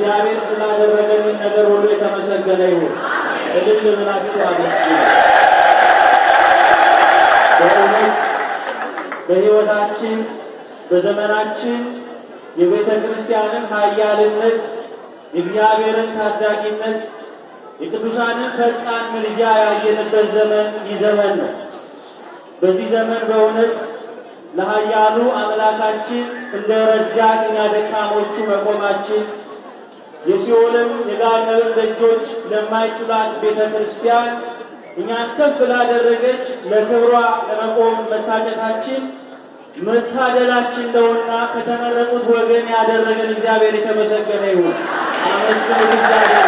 እግዚአብሔር ስላደረገልን ነገር ሁሉ የተመሰገነ ይሁን። እልል ብላችሁ አመስግኑ። በእውነት በሕይወታችን በዘመናችን የቤተ ክርስቲያንን ኃያልነት የእግዚአብሔርን ታዳጊነት የቅዱሳንን ፈጣን ምልጃ ያየንበት ዘመን ይህ ዘመን ነው። በዚህ ዘመን በእውነት ለኃያሉ አምላካችን እንደ ረዳት እኛ ደካሞቹ መቆማችን የሲኦልም የገሃነምም ደጆች ለማይችሏት ቤተ ክርስቲያን እኛን ከፍ ላደረገች ለክብሯ ለመቆም መታጨታችን መታደላችን ነውና ከተመረጡት ወገን ያደረገን እግዚአብሔር የተመሰገነ ይሁን። አመስግኑት እግዚአብሔር።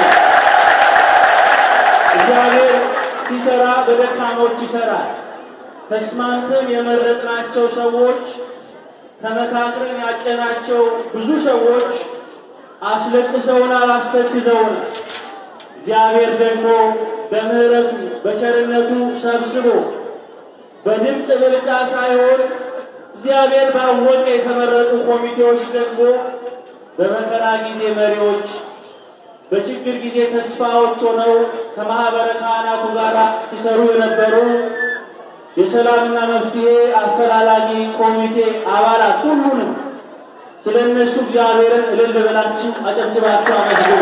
እግዚአብሔር ሲሰራ በደካሞች ይሰራል። ተስማምተን የመረጥናቸው ሰዎች፣ ተመካክረን ያጨናቸው ብዙ ሰዎች አስለቅሰውናል፣ አስተክዘውናል። እግዚአብሔር ደግሞ በምሕረቱ በቸርነቱ ሰብስቦ በድምፅ ብልጫ ሳይሆን እግዚአብሔር ባወቀ የተመረጡ ኮሚቴዎች ደግሞ በመከራ ጊዜ መሪዎች፣ በችግር ጊዜ ተስፋዎች ሆነው ከማኅበረ ካህናቱ ጋር ሲሰሩ የነበሩ የሰላምና መፍትሔ አፈላላጊ ኮሚቴ አባላት ሁሉንም ስለ እነሱ እግዚአብሔርን እልል ብላችሁ አጨብጭባችሁ አመስግኑ።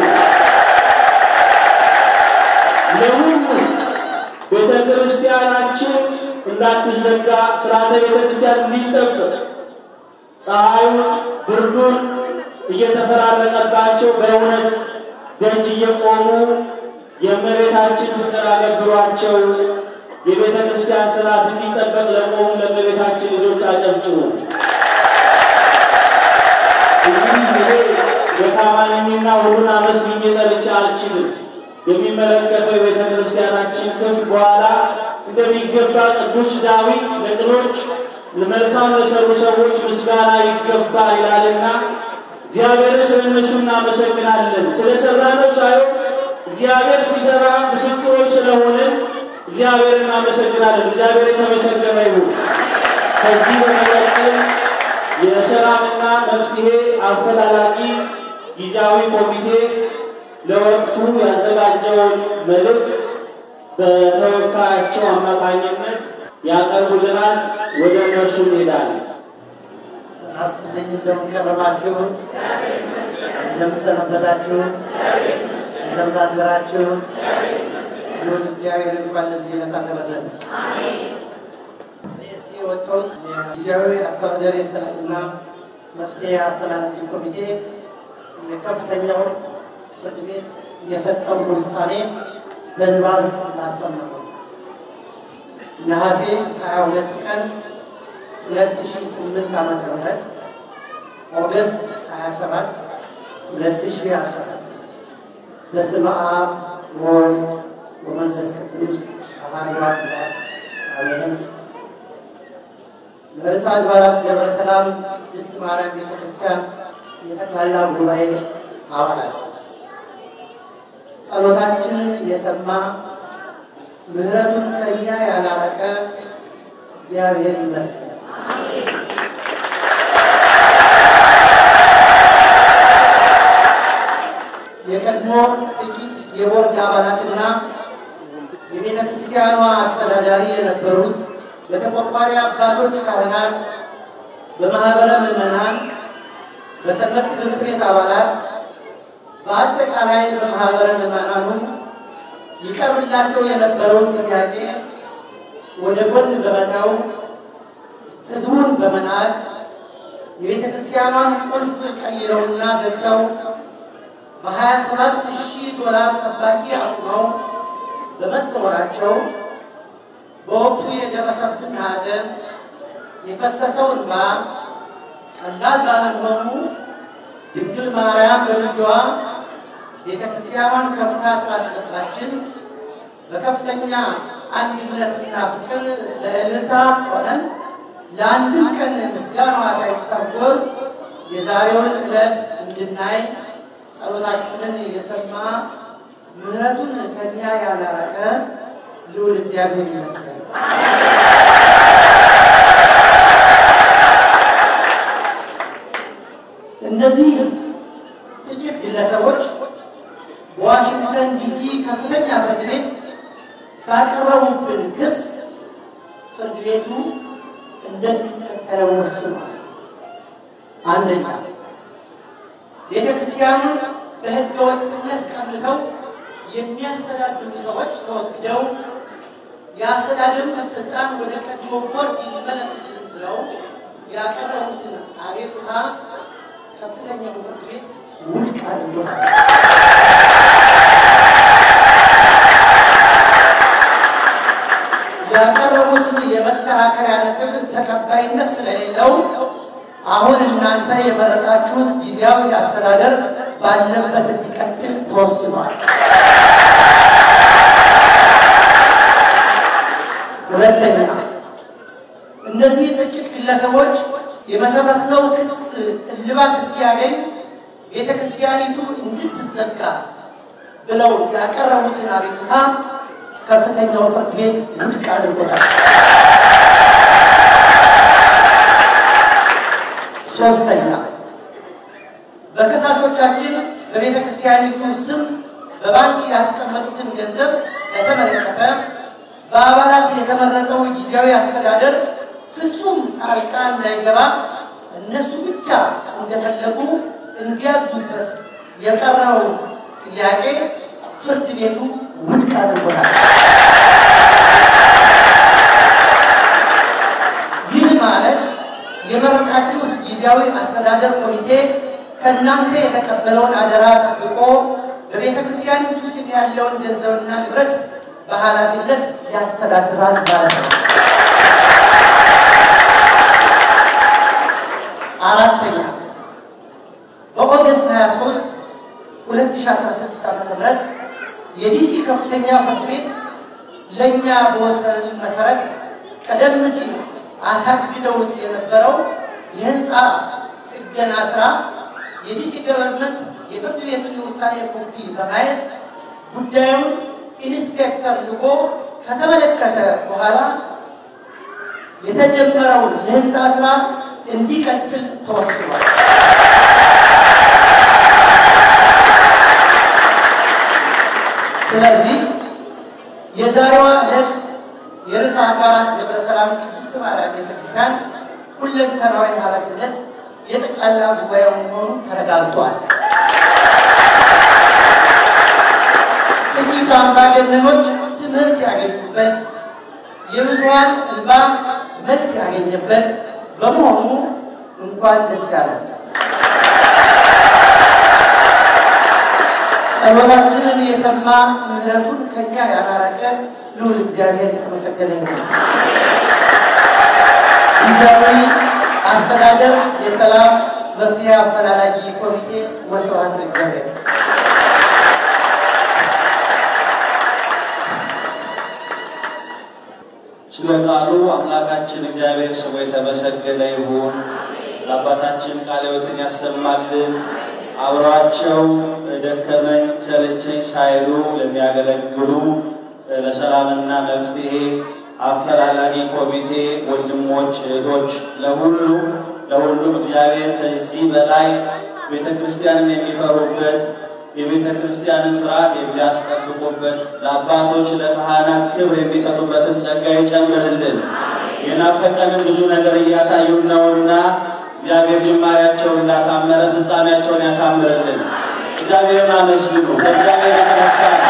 ለሁሉ ቤተ ክርስቲያናችን እንዳትዘጋ ስርዓተ ቤተ ክርስቲያን እንዲጠበቅ ፀሐዩን ብርዱን እየተፈራረቀባቸው በእውነት ደጅ እየቆሙ የእመቤታችን ፍቅር አገብሯቸው የቤተ ክርስቲያን ስርዓት እንዲጠበቅ ለቆሙ ለእመቤታችን ልጆች አጨብጭቡ። እንግዲህ እኔ ደካማ ነኝና ሁሉን አመስግኜ ጸልቼ አልችልም። የሚመለከተው የቤተ ክርስቲያናችን ክፍል በኋላ እንደሚገባ ቅዱስ ዳዊት ለቅኖች መልካም ለሰሩ ሰዎች ምስጋና ይገባል ይላልና እግዚአብሔርን ስለ እነሱ እናመሰግናለን። ስለሰራነው ሳይሆን እግዚአብሔር ሲሰራ ምስክሮች ስለሆንን እግዚአብሔር እናመሰግናለን። እግዚአብሔር የተመሰገነ ይሁን። ከዚህ በመቀጠል የሰላምና መፍትሔ አፈላላጊ ጊዜያዊ ኮሚቴ ለወቅቱ ያዘጋጀውን መልእክት በተወካያቸው አማካኝነት ያቀርቡልናል። ወደ እነርሱ እንሄዳለን። አስጥልኝ እንደምንቀረባችሁ እንደምንሰነበታችሁ እንደምናደራችሁ ይሁን እግዚአብሔር እንኳን ለዚህ ዕለት አደረሰን። እዚህ የወጣሁት ጊዜያዊ አስተዳደር የሰላምና መፍትሔ አፈላላጊ ኮሚቴ የከፍተኛው ፍርድ ቤት የሰጠውን ውሳኔ በንባብ ላሰማሁ ነሐሴ 22 ቀን 2008 ዓመተ ምህረት ኦገስት 27 2016 በስመ አብ ወወልድ ወመንፈስ ቅዱስ አሐዱ አምላክ አሜን። ለርዕሰ አድባራት ደብረ ሰላም ቅድስት ማርያም ቤተ ክርስቲያን የጠቅላላ ጉባኤ አባላት ጸሎታችንን የሰማ ምሕረቱን ከእኛ ያላረቀ እግዚአብሔር ይመስገን። የቀድሞ ጥቂት የቦርድ አባላትና የቤተ ክርስቲያኗ አስተዳዳሪ የነበሩት በተቆርቋሪ አባቶች ካህናት፣ በማኅበረ ምዕመናን፣ በሰንበት ትምህርት ቤት አባላት፣ በአጠቃላይ በማኅበረ ምዕመናኑ ይቀርብላቸው የነበረውን ጥያቄ ወደ ጎን በመተው ሕዝቡን በመናቅ የቤተ ክርስቲያኗን ቁልፍ ቀይረውና ዘግተው በ27 ሺህ ዶላር ጠባቂ አቁመው በመሰወራቸው በወቅቱ የደረሰብን ሐዘን የፈሰሰው እንባ ቀላል ባለመሆኑ ድንግል ማርያም በልጇ ቤተ ክርስቲያኗን ከፍታ ስላስገባችን በከፍተኛ አንድነትና ፍቅር ለእልልታ ሆነን ለአንድም ቀን ምስጋናዋ ሳይታጎል የዛሬውን ዕለት እንድናይ ጸሎታችንን የሰማ ምሕረቱን ከኛ ያላረቀ ልዑል እግዚአብሔር ይመስገን። እነዚህ ጥቂት ግለሰቦች ግለሰቦች በዋሽንግተን ዲሲ ከፍተኛ ፍርድ ቤት ባቀረቡብን ክስ ፍርድ ቤቱ እንደሚከተለው ወስኗል። አንደኛ ቤተ ክርስቲያኑን በሕገ ወጥነት ቀምተው የሚያስተዳድሩ ሰዎች ተወግደው የአስተዳደሩን ስልጣን ወደ ቀድሞ ቦርድ ይመለስልን ብለው ያቀረቡትን አቤቱታ ከፍተኛው ፍርድ ቤት ውድቅ አድርጎታል። ያቀረቡትን የመከራከሪያ ነጥብ ተቀባይነት ስለሌለው አሁን እናንተ የመረጣችሁት ጊዜያዊ አስተዳደር ባለበት እንዲቀጥል ተወስኗል። ሁለተኛ እነዚህ ጥቂት ግለሰቦች የመሰረትነው ክስ እልባት እስኪያገኝ ቤተ ክርስቲያኒቱ እንድትዘጋ ብለው ያቀረቡትን አቤቱታ ከፍተኛው ፍርድ ቤት ውድቅ አድርጎታል። ሶስተኛ በከሳሾቻችን በቤተ ክርስቲያኒቱ ስም በባንክ ያስቀመጡትን ገንዘብ በተመለከተ በአባላት የተመረጠው ጊዜያዊ አስተዳደር ፍጹም ጣልቃ እንዳይገባ እነሱ ብቻ እንደፈለጉ እንዲያዙበት የቀረበው ጥያቄ ፍርድ ቤቱ ውድቅ አድርጎታል። ይህ ማለት የመረጣችሁት ጊዜያዊ አስተዳደር ኮሚቴ ከእናንተ የተቀበለውን አደራ ጠብቆ በቤተ ክርስቲያኒቱ ስም ያለውን ገንዘብና ንብረት በኃላፊነት ያስተዳድራል ማለት ነው። አራተኛ በኦገስት 23 2016 ዓ.ም የዲሲ ከፍተኛ ፍርድ ቤት ለእኛ በወሰንን መሰረት ቀደም ሲል አሳግደውት የነበረው የህንፃ ጥገና ስራ የዲሲ ገቨርንመንት የፍርድ ቤቱን የውሳኔ ኮፒ በማየት ጉዳዩን ኢንስፔክተር ልኮ ከተመለከተ በኋላ የተጀመረው የህንፃ ስራ እንዲቀጥል ተወስኗል። ስለዚህ የዛሬዋ ዕለት የርዕሰ አድባራት ደብረ ሰላም ቅድስት ማርያም ቤተክርስቲያን ሁለንተናዊ ኃላፊነት የጠቅላላ ጉባኤው መሆኑ ተረጋግጧል። ጥቂት አምባገነኖች ትምህርት ያገኙበት፣ የብዙሃን እንባ መልስ ያገኘበት በመሆኑ እንኳን ደስ ያለን። ጸሎታችንን የሰማ ምሕረቱን ከኛ ያላራቀ ልዑል እግዚአብሔር የተመሰገነ ይሁን። ጊዜያዊ አስተዳደር የሰላም መፍትሄ አፈላላጊ ኮሚቴ ወስብሐት ለእግዚአብሔር። ስለ ቃሉ አምላካችን እግዚአብሔር ስሙ የተመሰገነ ይሁን። ለአባታችን ቃለ ሕይወትን ያሰማልን። አብረዋቸው ደከመኝ ሰለቸኝ ሳይሉ ለሚያገለግሉ ለሰላምና መፍትሄ አፈላላጊ ኮሚቴ ወንድሞች፣ እህቶች ለሁሉ ለሁሉም እግዚአብሔር ከዚህ በላይ ቤተ ክርስቲያንን የሚፈሩበት የቤተ ክርስቲያንን ስርዓት የሚያስጠብቁበት ለአባቶች ለካህናት ክብር የሚሰጡበትን ጸጋ ይጨምርልን። የናፈቀንን ብዙ ነገር እያሳዩን ነውና እግዚአብሔር ጅማሬያቸውን እንዳሳመረ ፍጻሜያቸውን ያሳምርልን። እግዚአብሔርን አመስግኑ። ከእግዚአብሔር የተነሳ ነው።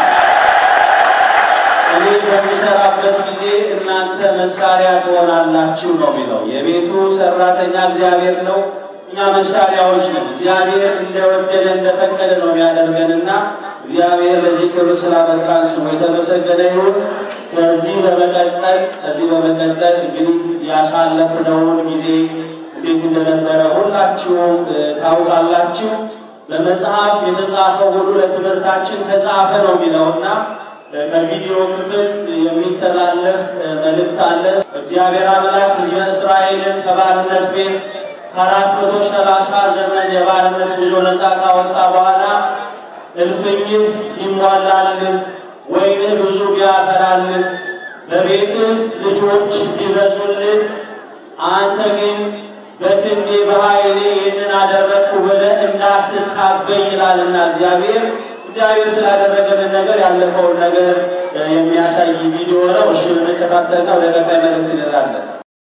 እኔ በሚሰራበት ጊዜ እናንተ መሳሪያ ትሆናላችሁ ነው የሚለው። የቤቱ ሰራተኛ እግዚአብሔር ነው፣ እኛ መሳሪያዎች ነን። እግዚአብሔር እንደወደደ እንደፈቀደ ነው የሚያደርገንና እግዚአብሔር ለዚህ ክብር ስላበቃን ስሙ የተመሰገነ ይሁን። ከዚህ በመቀጠል ከዚህ በመቀጠል እንግዲህ ያሳለፍነውን ጊዜ እንዴት እንደነበረ ሁላችሁም ታውቃላችሁ። በመጽሐፍ የተጻፈው ሁሉ ለትምህርታችን ተጻፈ ነው የሚለውና ከቪዲዮ ክፍል የሚተላለፍ መልእክት አለ። እግዚአብሔር አምላክ ሕዝበ እስራኤልን ከባርነት ቤት ከአራት መቶ ሰላሳ ዘመን የባርነት ጉዞ ነፃ ካወጣ በኋላ እልፍኝህ ይሟላልን፣ ወይንህ ብዙ ቢያፈራልን፣ በቤትህ ልጆች ቢበዙልህ፣ አንተ ግን በክንዴ በኃይሌ ይህንን አደረግኩ ብለህ እንዳትታበይ ይላልና እግዚአብሔር እግዚአብሔር ስላደረገልን ነገር ያለፈውን ነገር የሚያሳይ ቪዲዮ ነው። እሱን እንከታተልና ወደ ቀጣይ መልእክት እንላለን።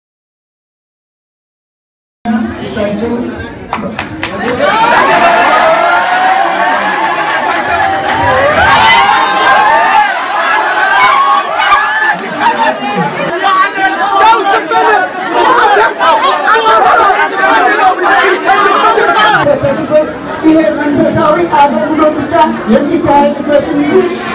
ይሄ መንፈሳዊ አገልግሎት ብቻ የሚካሄድበት እንጂ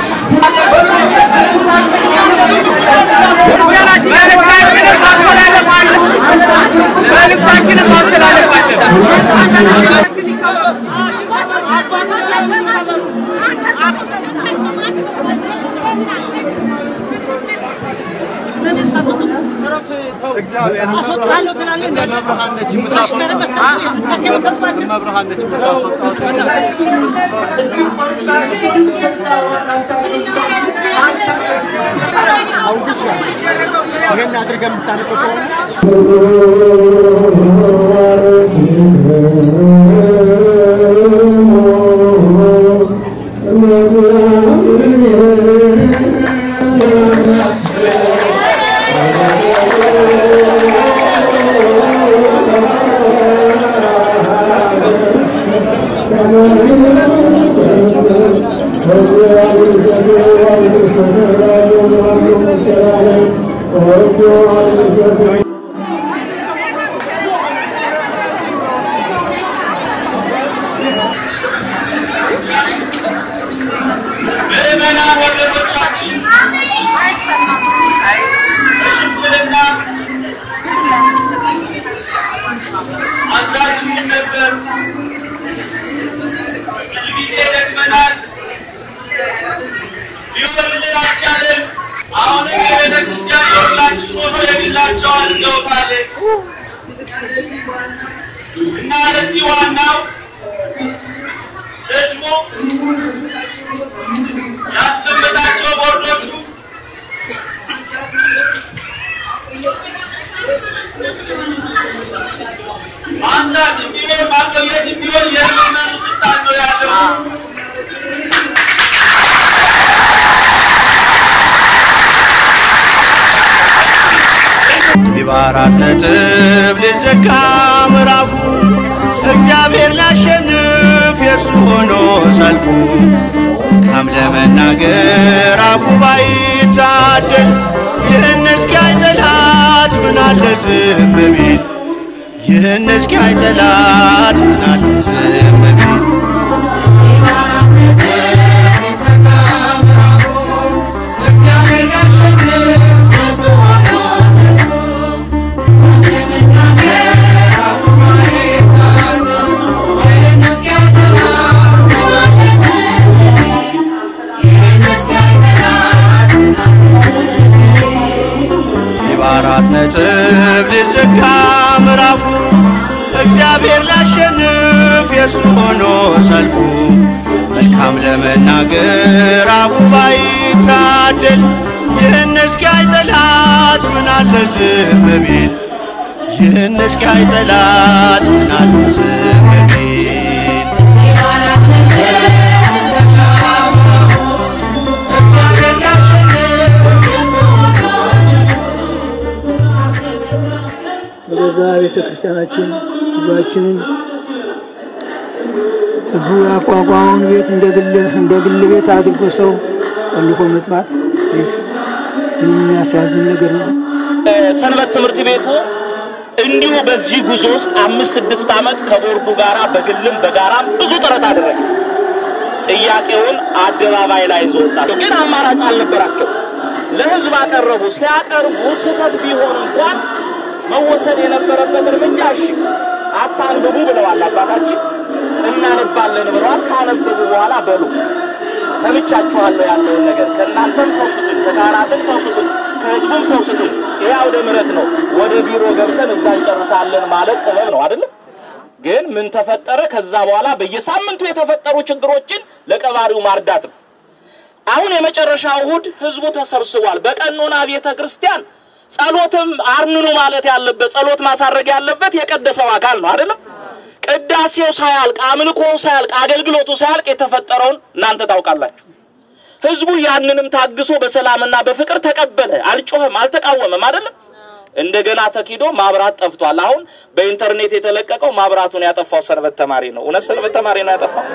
ምዕመናን ወገኖቻችን በሽምግልና አዛችን ነበር። ብዙ ጊዜ ደክመናል፣ ሊሆንልን አልቻለም። አሁንም የቤተ ክርስቲያን የሁላችን ሆኖ የግላቸው አድርገውታል እና ለዚህ ዋናው ህዝቡ ያስቀመጣቸው ቦርዶቹ ማንሳት ቢሆን ማቆየት ቢሆን የምመኑ ስልጣን ነው ያለው። በአራት ነጥብ ሊዘጋ ምዕራፉ እግዚአብሔር ሊያሸንፍ የእርሱ ሆኖ ሰልፉ መልካም ለመናገር አፉ ባይታደል ይህን እስኪያይ ጠላት ምናለ ዝም ቢል ይህን እስኪያይ ጠላት ምናለ ዝም ቢል በአራት ነጥብ ሊዘጋ ምዕራፉ እግዚአብሔር ሊያሸንፍ የእርሱ ሆኖ ሰልፉ መልካም ለመናገር አፉ ባይታደል ይህን እስኪያይ ጠላት ምናለ ዝም ቢል ይህን እስኪያይ ጠላት ምናለ ዝም ቢል በገዛ ቤተ ክርስቲያናችን ህዝባችንን ህዝቡ ያቋቋመውን ቤት እንደ ግል እንደ ግል ቤት አድርጎ ሰው ቆልፎ መጥፋት ይህ የሚያሳዝን ነገር ነው። ሰንበት ትምህርት ቤቱ እንዲሁ በዚህ ጉዞ ውስጥ አምስት ስድስት ዓመት ከቦርዱ ጋራ በግልም በጋራም ብዙ ጥረት አደረገ። ጥያቄውን አደባባይ ላይ ይዞ ወጣ። ግን አማራጭ አልነበራቸው። ለህዝብ አቀረቡ። ሲያቀርቡ ስህተት ቢሆን እንኳን መወሰድ የነበረበት እርምጃ እሺ አታንብቡ ብለዋል አባታችን። እናነባለን ብለዋል። ካነበቡ በኋላ በሉ ሰምቻችኋለሁ ያለውን ነገር ከእናንተም ሰው ስጡኝ፣ ከካህናትም ሰው ስጡኝ፣ ከህዝቡም ሰው ስጡኝ። ይህ አውደ ምሕረት ነው። ወደ ቢሮ ገብተን እዛ እንጨርሳለን ማለት ጥበብ ነው አይደለም? ግን ምን ተፈጠረ? ከዛ በኋላ በየሳምንቱ የተፈጠሩ ችግሮችን ለቀባሪው ማርዳት ነው። አሁን የመጨረሻው እሁድ ህዝቡ ተሰብስቧል። በቀኖና ቤተ ክርስቲያን ጸሎትም አርንኑ ማለት ያለበት ጸሎት ማሳረግ ያለበት የቀደሰው አካል ነው አይደለም። ቅዳሴው ሳያልቅ አምልኮው ሳያልቅ አገልግሎቱ ሳያልቅ የተፈጠረውን እናንተ ታውቃላችሁ። ህዝቡ ያንንም ታግሶ በሰላምና በፍቅር ተቀበለ። አልጮኸም፣ አልተቃወመም አይደለም። እንደገና ተኪዶ ማብራት ጠፍቷል። አሁን በኢንተርኔት የተለቀቀው ማብራቱን ያጠፋው ሰንበት ተማሪ ነው። እውነት ሰንበት ተማሪ ነው ያጠፋው።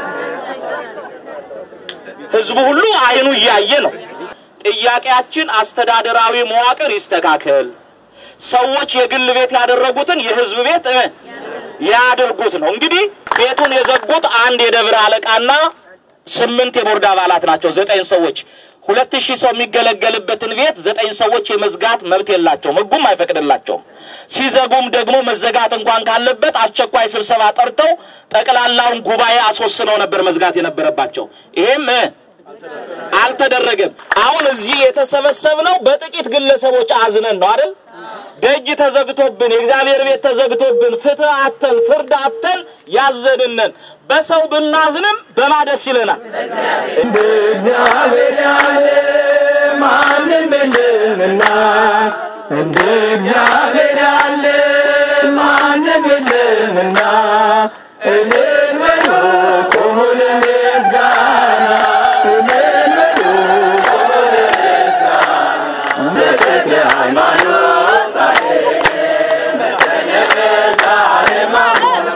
ህዝቡ ሁሉ አይኑ እያየ ነው። ጥያቄያችን አስተዳደራዊ መዋቅር ይስተካከል። ሰዎች የግል ቤት ያደረጉትን የህዝብ ቤት እ ያድርጉት ነው። እንግዲህ ቤቱን የዘጉት አንድ የደብረ አለቃና ስምንት የቦርድ አባላት ናቸው። ዘጠኝ ሰዎች ሁለት ሺህ ሰው የሚገለገልበትን ቤት ዘጠኝ ሰዎች የመዝጋት መብት የላቸውም፣ ህጉም አይፈቅድላቸውም። ሲዘጉም ደግሞ መዘጋት እንኳን ካለበት አስቸኳይ ስብሰባ ጠርተው ጠቅላላውን ጉባኤ አስወስነው ነበር መዝጋት የነበረባቸው። ይሄም እ አልተደረገም። አሁን እዚህ የተሰበሰብነው በጥቂት ግለሰቦች አዝነን ነው አይደል? ደጅ ተዘግቶብን የእግዚአብሔር ቤት ተዘግቶብን ፍትህ አተን ፍርድ አተን ያዘንነን። በሰው ብናዝንም በማደስ ይለናል። እንደ እግዚአብሔር ያለ ማንም የለምና እንደ እግዚአብሔር ያለ ማንም የለምና እልል በሉ ቁሙ ለምስጋና እልል በሉ ቁሙ ለምስጋና በተክለ ሃይማኖት ጻድቅ በተነበዛ ሃይማኖት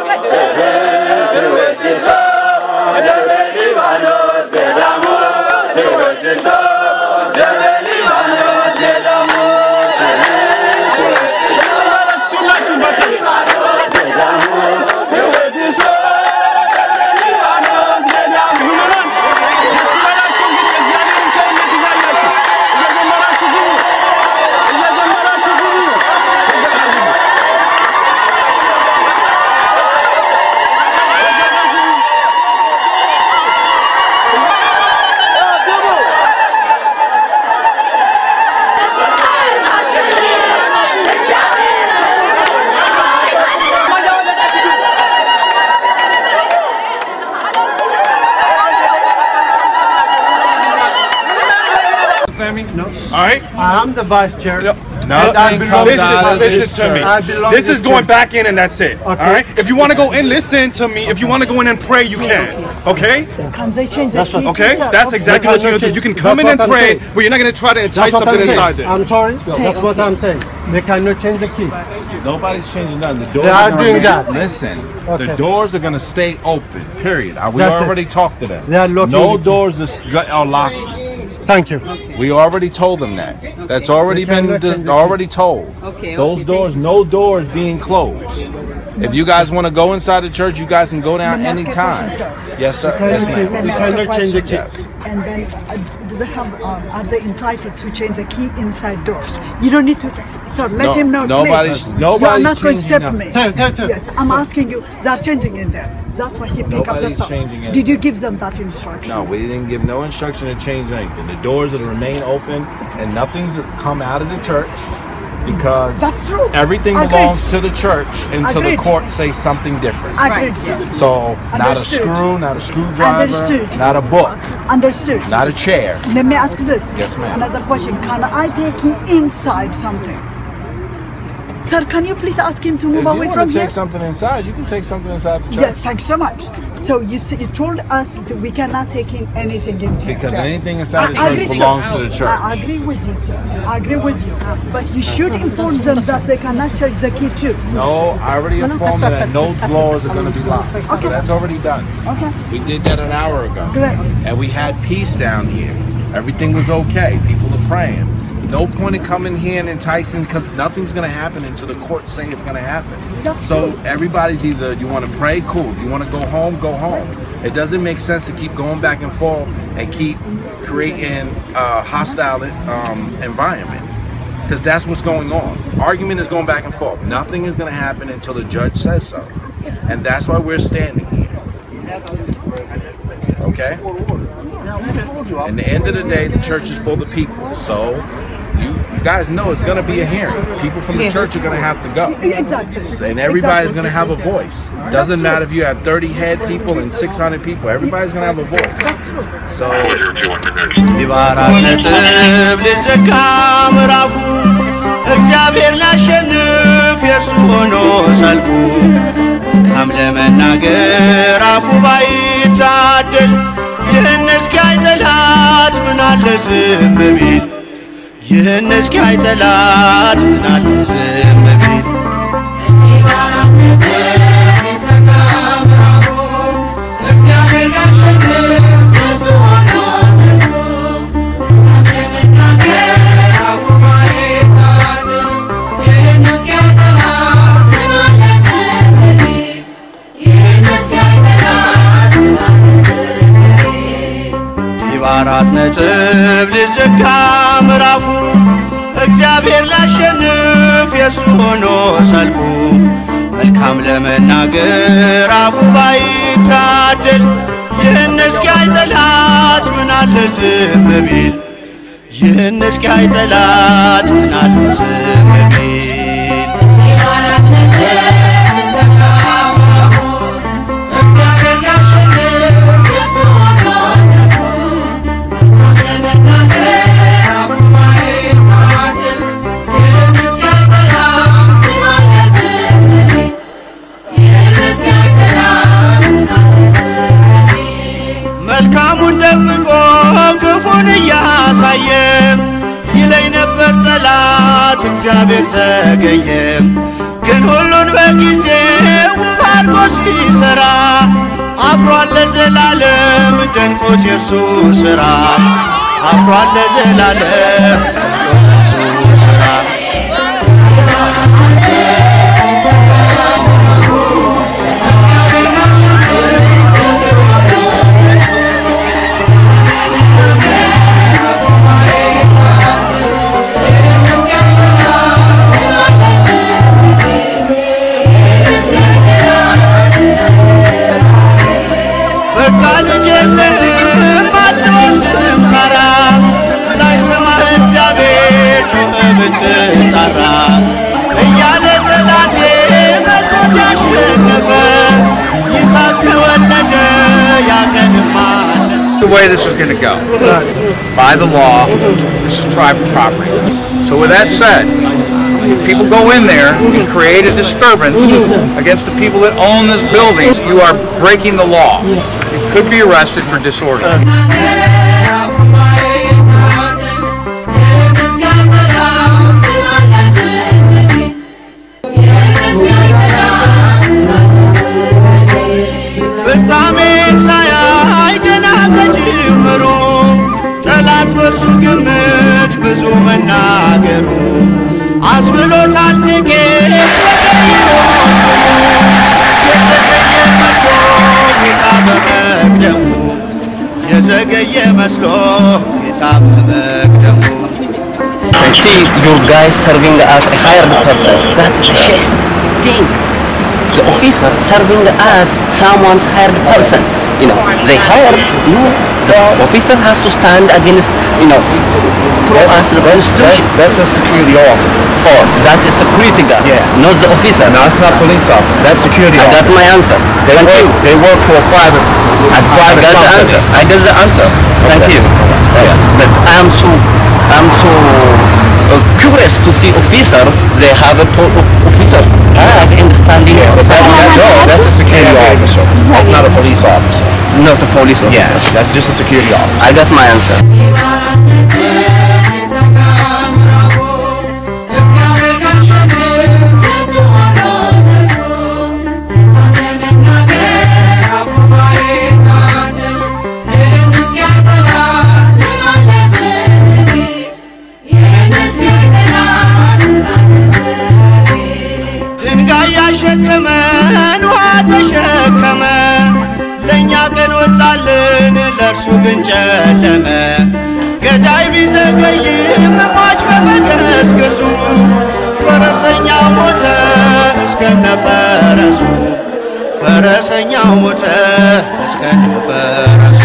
ተወድሶ ደብረ ሊባኖስ ገዳሙ ተወድሶ ደብረ ሊባኖስ ገዳሙ ተወድሶ ደብረ ሊባኖስ ገዳሙ No. All right. I'm the vice chair. No, And I belong listen, to listen this to me. church. I belong This to is this going church. back in, and that's it. All Okay. right. If you want to go in, listen to me. If you want to go in and pray, you can. Okay. Can they change the key? Okay. to That's exactly what you're gonna do. You can come in and That's what I'm pray, saying. but you're not gonna try to entice That's what something I'm inside saying. there. I'm sorry. That's what I'm saying. They cannot change the key. Nobody's changing nothing. The doors They are gonna doing remain- that. Listen, Okay. the doors are going to stay open. Period. Uh, We That's it. already talked to them. They are locking no it. doors is- are locked. Thank you. We already told them that. That's already They been cannot dis- change the already told. Okay, Those okay, doors, thank no doors being closed. If you guys want to go inside the church, you guys can go down Let me ask you a anytime. question, Yes, sir. Can Yes, you ma'am. change- Let me you ask you a cannot change the key. Yes. And then, uh, do they have? Uh, are they entitled to change the key inside doors? You don't need to. Sir, let No, him know. nobody's- please. nobody's You are not going to changing step me. nothing. Tell- tell- tell. Yes, I'm asking you. They are changing in there. That's why he pick up the Nobody's stuff. changing Did you anything. give them that instruction? No, we didn't give no instruction to change anything. The doors are to remain open and nothing's to come out of the church because That's true. everything Agreed. belongs to the church until Agreed. the court says something different. Agreed, sir. So not a Understood. screw, not a screwdriver, Understood. not a book, Understood. not a chair. Let me ask this. Yes, ma'am. Another question. Can I take him inside something? Sir, can you please ask him to If move you away want from to here? take something inside, you can take something inside the church. Yes, thanks so much. So you, see, you told us that we cannot take in anything in here. Because anything inside the I church agree, sir. belongs to the church. I agree with you, sir. I agree with you. But you should inform them that they cannot change the key too. No, I already informed them that no doors are going to be locked. Okay. So that's already done. Okay. We did that an hour ago. Great. And we had peace down here. Everything was okay. People are praying. No point in coming here and enticing because nothing's going to happen until the courts say it's going to happen. That's so true. everybody's either you want to pray, cool. If you want to go home, go home. It doesn't make sense to keep going back and forth and keep creating a hostile um, environment because that's what's going on. Argument is going back and forth. Nothing is going to happen until the judge says so, and that's why we're standing here. Okay. In the end of the day, the church is full of people, so you, you guys know it's going to be a hearing. People from the church are going to have to go. Exactly. And everybody's Exactly. going to have a voice. Doesn't matter if you have 30 head people and 600 people. Everybody's going to have a voice. That's true. So የባራት ነጥብ ሊዘጋ ምዕራፉ እግዚአብሔር ላሸንፍ የእርሱ ሆኖ ሰልፉ መልካም ለመናገር አፉ ባይታደል ይህን እስኪያይ ጠላት ምናለ ዝም ቢል ይህን እስኪያይ ጠላት ምናለ ዝም ቢል በአራት ነጥብ ሊዘጋ ምዕራፉ እግዚአብሔር ላሸንፍ የእርሱ ሆኖ ሰልፉ መልካም ለመናገር አፉ ባይታደል ይህን እስኪያይ ጠላት ምናለ ዝም ቢል ይህን እስኪያይ ጠላት ምናለ ዝም ቢል መልካሙን ደብቆ ክፉን እያሳየ ይለኝ ነበር ጠላት እግዚአብሔር ዘገየ። ግን ሁሉን በጊዜ ውብ አድርጎ ሲሰራ አፍሯል ለዘላለም ደንቆት የእርሱ ሥራ አፍሯል ለዘላለም ደንቆት የእርሱ ሥራ በቃ ልጅ የለህም አትወልድም ሳራ ላይሰማህ እግዚአብሔር ጮኸ ብትጣራ እያለ ጠላቴ መስሎት ያሸነፈ ይስሐቅ ተወለደ ያቀንም አለ the way this is going to go. By the law, this is private property. So with that said, if people go in there and create a disturbance against the people that own this building, you are breaking the law. You could be arrested for disorder. ፍጻሜ ሳያይ ገና ከጅምሩ ጠላት በእርሱ ግምት ብዙ መናገሩ አስብሎታል ጥቂት ተቀይሮ ስሙ የዘገየ መስሎ ጌታ በመቅደሙ የዘገየ መስሎ ጌታ በመቅደሙ I see your guys serving as a hired person. That is a shame thing. The officer serving as someone's hired person. You know, they hire you. The officer has to stand against, you know, prove us the constitution. That's a security officer. Oh, that is security guard, Yeah. not the officer. No, it's not police officer. That's security I got officer. my answer. They Thank work, you. they work for a private, I, I private got the company. answer. I got the answer. Thank you. Yeah. But I'm so, I'm so uh, curious to see officers. They have a po- officer tag and standing outside. No, that's a security officer. That's not a police officer. Not a police officer. Yeah, that's just a security officer. I got my answer. ድንጋይ ያሸከመን ውሃ ተሸከመ ለእኛ ቀን ወጣልን ለእርሱ ግን ጨለመ ገዳይ ቢዘገይም ሟች በመገስገሱ ፈረሰኛው ሞተ እስከነ ፈረሱ ፈረሰኛው ሞተ እስከነ ፈረሱ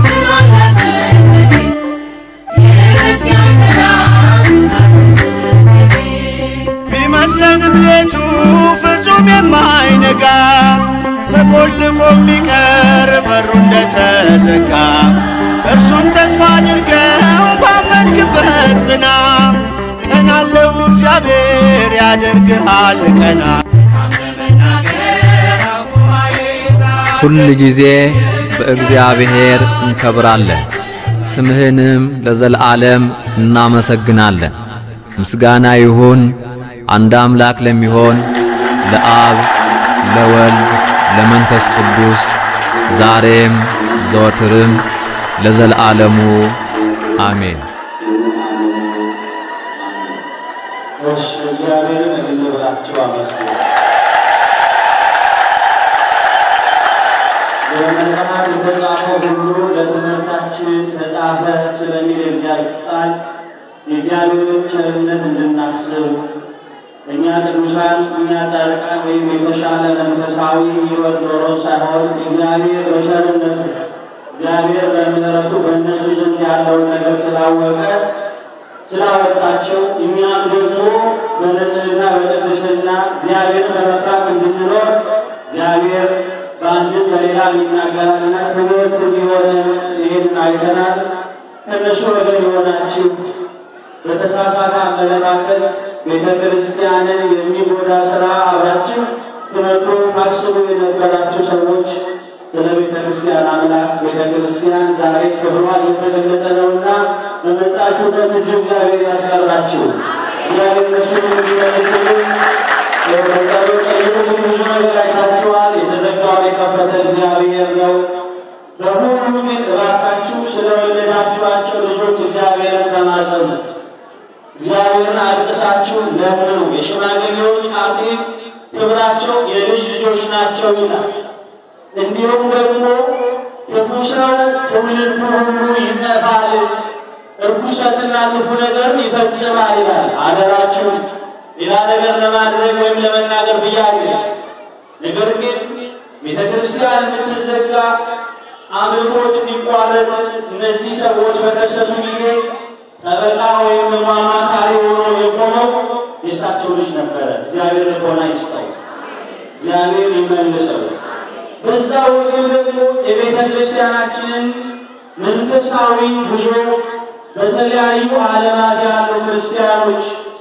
Yeah. እግዚአብሔር ያደርግሃል ቀና ሁል ጊዜ በእግዚአብሔር እንከብራለን፣ ስምህንም ለዘለዓለም እናመሰግናለን። ምስጋና ይሁን አንድ አምላክ ለሚሆን ለአብ ለወልድ ለመንፈስ ቅዱስ ዛሬም ዘወትርም ለዘለዓለሙ አሜን። እሺ እግዚአብሔርን እልል ብላችሁ አመስግኑ። በመጽሐፍ የተጻፈው ሁሉ ለትምህርታችን ተጻፈ ስለሚል የእግዚአብሔር ቃል የእግዚአብሔርን ቸርነት እንድናስብ እኛ ቅዱሳን እኛ ጻድቃን ወይም የተሻለ መንፈሳዊ ሕይወት ኖሮ ሳይሆን እግዚአብሔር በቸርነቱ እግዚአብሔር በምሕረቱ በእነሱ ዘንድ ያለውን ነገር ስላወቀ ስላወጣቸው እኛም ደግሞ በንጽህና በቅድስና እግዚአብሔርን በመፍራት እንድንኖር እግዚአብሔር በአንድም በሌላ የሚናገራልና ትምህርት እንዲሆን ይህን አይተናል። ከእነሱ ወገን የሆናችሁ በተሳሳተ አመለካከት ቤተ ክርስቲያንን የሚጎዳ ስራ አብራችሁ ትምህርቱ ታስቡ የነበራችሁ ሰዎች ስለ ቤተ ክርስቲያን አምላክ ቤተ ክርስቲያን ዛሬ ክብሯ እየተገለጠ ነውና በመጣችሁበት እዚሁ እግዚአብሔር ያስቀራችሁ። እግዚአብሔር እነሱን እንዲመልስሉ በጸሎት ጠይቁ። ብዙ ነገር አይታችኋል። የተዘጋውን የከፈተ እግዚአብሔር ነው። በሁሉ ግን እባካችሁ ስለወለዳችኋቸው ልጆች እግዚአብሔርን ተማጸኑት። እግዚአብሔርን አልቅሳችሁ ለምኑ። የሽማግሌዎች አክሊል ክብራቸው የልጅ ልጆች ናቸው ይላል። እንዲሁም ደግሞ ክፉ ሰው ትውልዱ ሁሉ ይጠፋል፣ እርኩሰትና ክፉ ነገር ይፈጽማል ይላል። አደራችሁ ሌላ ነገር ለማድረግ ወይም ለመናገር ብያለሁ። ነገር ግን ቤተ ክርስቲያን እንድትዘጋ አምልኮት እንዲቋረጥ እነዚህ ሰዎች በከሰሱ ጊዜ ጠበቃ ወይም ደግሞ አማካሪ ሆኖ የቆመው የእሳቸው ልጅ ነበረ። እግዚአብሔር ልቦና ይስጠው፣ እግዚአብሔር ይመልሰው። በዛ ወገን ደግሞ የቤተ ክርስቲያናችንን መንፈሳዊ ጉዞ በተለያዩ ዓለማት ያሉ ክርስቲያኖች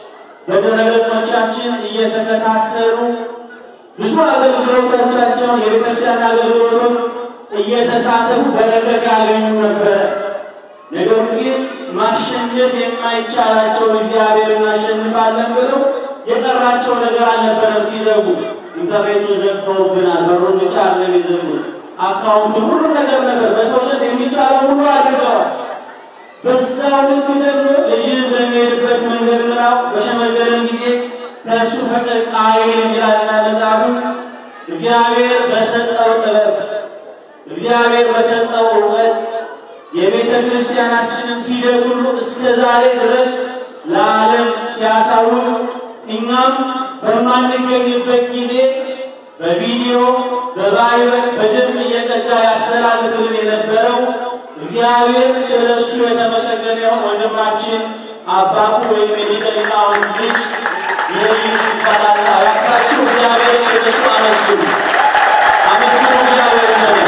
በድረገጾቻችን እየተከታተሉ ብዙ አገልግሎቶቻቸውን የቤተክርስቲያን አገልግሎቶች እየተሳተፉ በረከት ያገኙ ነበረ። ነገር ግን ማሸነፍ የማይቻላቸውን እግዚአብሔር እናሸንፋለን ብለው የቀራቸው ነገር አልነበረም። ሲዘጉ ኢንተርኔቱን ዘግተውብናል። በሩን ብቻ አድርገን የዘጉት አካውንቱን፣ ሁሉ ነገር ነበር በሰው ዘንድ የሚቻለው ሁሉ አድርገዋል። በዛው ልክ ደግሞ ልጅን በሚሄድበት መንገድ ምራው በሸመገለን ጊዜ ከእሱ ፈቀቅ አይልም ይላልና መጽሐፉ። እግዚአብሔር በሰጠው ጥበብ እግዚአብሔር በሰጠው እውቀት የቤተ ክርስቲያናችንን ሂደት ሁሉ እስከ ዛሬ ድረስ ለዓለም ሲያሳውቅ እኛም በማንገኝበት ጊዜ በቪዲዮ በባይበል በድምፅ እየቀዳ ያስተላልፍልን የነበረው እግዚአብሔር ስለ እሱ የተመሰገነ ይሁን። ወንድማችን አባቱ ወይም የሊቀ ሊቃውንት ልጅ የይስ ይባላል። እባካችሁ እግዚአብሔር ስለ እሱ አመስግኑ፣ አመስግኑ እግዚአብሔር ነው።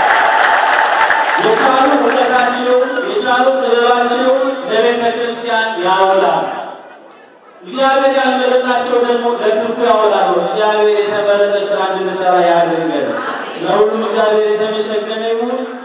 የቻሉ እውቀታቸው የቻሉ ጥበባቸው ለቤተ ክርስቲያን ያውላል። እግዚአብሔር ያልመረጣቸው ደግሞ ለክፉ ያውላሉ። እግዚአብሔር የተመረጠ ስራ እንድንሰራ ያድርገን። ለሁሉም እግዚአብሔር የተመሰገነ ይሁን።